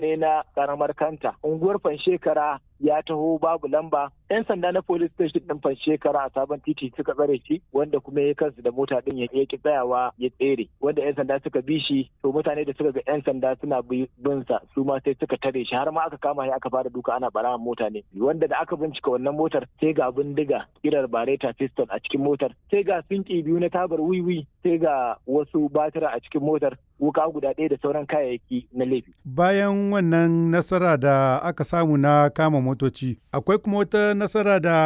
ne na karamar kanta unguwar fanshekara ya taho babu lamba yan sanda na police station din fanshekara a sabon titi suka tsare shi wanda kuma ya kansu da mota din ya ki tsayawa ya tsere wanda yan sanda suka bi shi to mutane da suka ga yan sanda suna bin sa su ma sai suka tare shi har ma aka kama shi aka fara duka ana barawan mota ne wanda da aka bincika wannan motar sai ga bindiga kirar bareta piston a cikin motar sai ga sinki biyu na tabar wiwi sai ga wasu batira a cikin motar wuka guda ɗaya da sauran kayayyaki na laifi. Bayan wannan nasara da aka samu na kama motoci, akwai kuma wata nasara da